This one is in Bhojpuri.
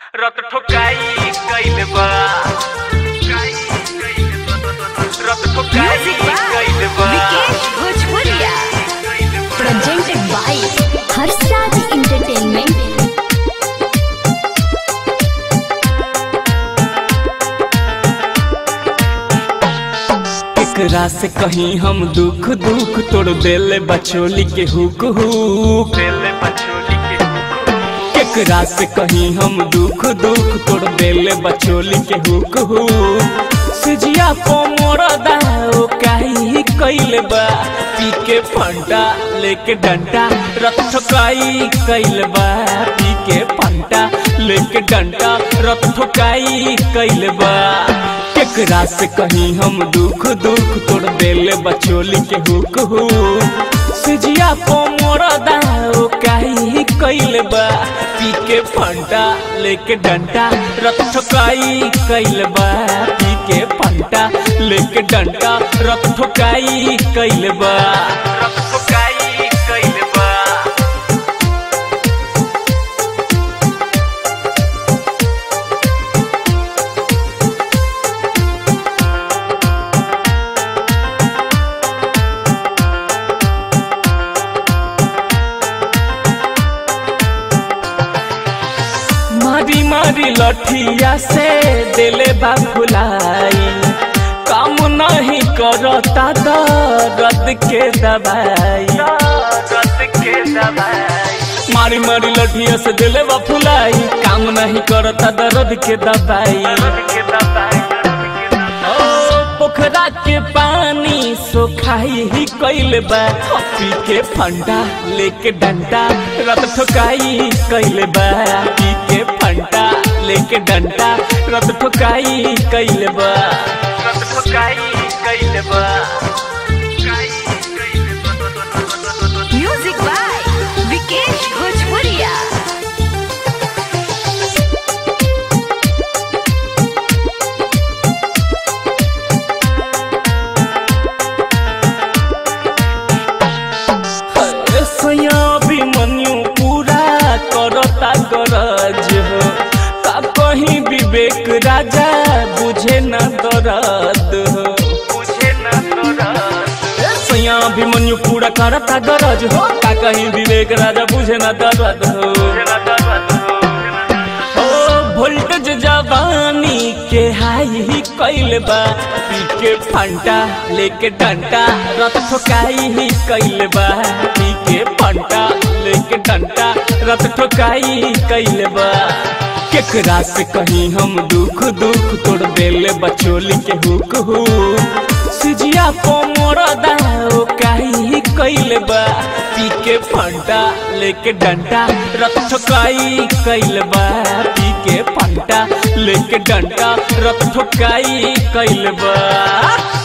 रत ठोकाई कइल बा रत ठोकाई Music by कइल बा Vikesh Bhojpuria. Presented by Harsad Entertainment. एकरा से कहीं हम दुख दुख तोड़ देले बचोली के हुक हुक देले बचोली के एकरा से कहीं हम दुख दुख तोड़ देले बचोली के हुक हुक सिजिया को मोर दाओ काई कइल बा पी के फंटा लेके डंडा रथ ठोकाई कइल बा पी के फंटा लेके डंडा रथ ठोकाई कइल बा केकरा से कहीं हम दुख दुख तोड़ देले बचोली के हुक हुक सिजिया को मोर दाओ काई कइल बा पी के फंटा लेके डंडा रथ ठोकाई कइल बा पी के फंटा लेके डंडा रथ ठोकाई कइल बा रत ठोकाई कइल बा मारी मारी लठिया से दिले बा फुलाई काम नहीं करता दर्द के दवाई रत के दबाई मारी मारी लठिया से दिले बा फुलाई काम नहीं करता दर्द के दवाई रत के दबाई ओ, पोखरा के पानी सोखाई ही कइल बा पी के फंडा लेके डंडा रत ठोकाई कइल बा पी के फंडा लेके डंडा रत ठोकाई कइल बा रत ठोकाई कइल बा Music by Vikesh Bhojpuria. सया भी मन्यू पूरा करता गरज हो का कहीं विवेक राजा बुझे न दर्द हो मुझे न तोरा सैया अभिमन्यु पूरा करता गरज हो का कहीं विवेक राजा बुझे न दर्द हो मुझे न दर्द हो ओ वोल्टेज जवानी के हाई ही कइल बा पी के फंटा लेके डंटा रत ठोकाई ही कइल बा पी के फंटा लेके डंटा रत ठोकाई कइल बा केकरा से कहीं हम दुख दुख तोड़ देले बचोली के हुक हुक सिजिया को मोर दाओ काई कइल बा पी के फंटा लेके डंडा रत ठोकाई कइल बा पी के फंटा लेके डंडा रत ठोकाई कइल बा